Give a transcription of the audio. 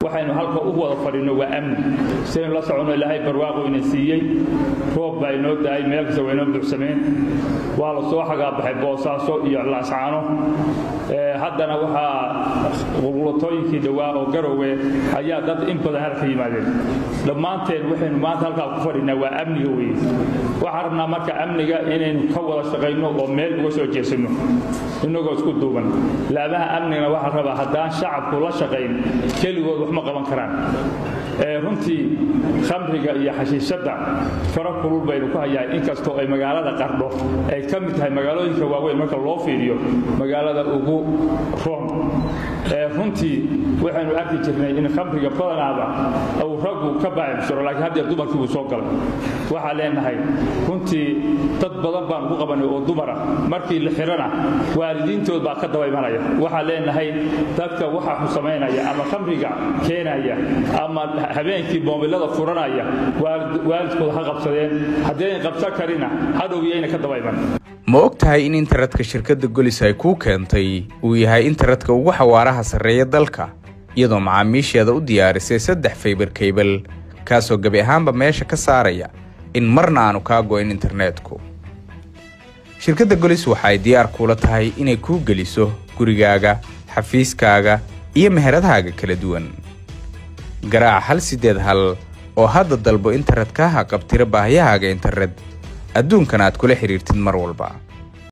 waxaynu halka u wada fadhino waa amni sidaynu la soconno ilaahay barwaaqo ina siiyey roob baa inoo da-ay meel kasta waa inoo buuxsameen waa la soo xagaabaxay boosaaso iyo laascaano haddana waxaa qulqulatooyinkii dhowaa oo garowe ayaa dad in badan halka yimaadeen dhammaanteen waxaynu maanta halkaa ku fadhinaa waa amniga weye waxaan rabnaa marka amniga inaynu ka wada shaqayno oo meel uga soo jeesanno inagoo isku duuban laabaha amnigana waxaa rabaa haddaan shacabku la shaqayn keligood wax ma qaban karaan runtii khamriga iyo xashiishadda fara kulul baynu ku hayaa inkastoo ay magaalada qardho ay ka mid tahay magaalooyinka waaweyn marka loo fiiriyo magaalada ugu room runtii waxaynu arki jirnay in khamriga badanaaba uu raggu ka baacibsiro laakiin haddeer dumarkii buu soo galay waxaa leenahay runtii dad badan baan ugu qabanay oo dumara markii la xirana waalidiintood baa ka daba imanaya waxaa leenahay dadka waxa xu samaynaya ama khamriga keenaya ama habeenkii boobilada furanaya waalidkooda ha qabsadeen haddayn qabsan karina hadhowyayna ka daba iman ma og tahay in internetka shirkadda golis ay kuu keentay uu yahay internetka ugu xawaaraha sarreeya dalka iyadoo macaamiisheeda u diyaarisay saddex faybar kaybal kaasoo gebi ahaanba meesha ka saaraya in marna aanu kaa go'in internetku shirkadda golis waxa ay diyaar kuula tahay inay kuu geliso gurigaaga xafiiskaaga iyo meheradahaaga kala duwan garaac hal siddeed hal oo hadda dalbo internetkaaha qabtira baahiyahaaga internet adduunkan aad kula xidhiirtid mar walba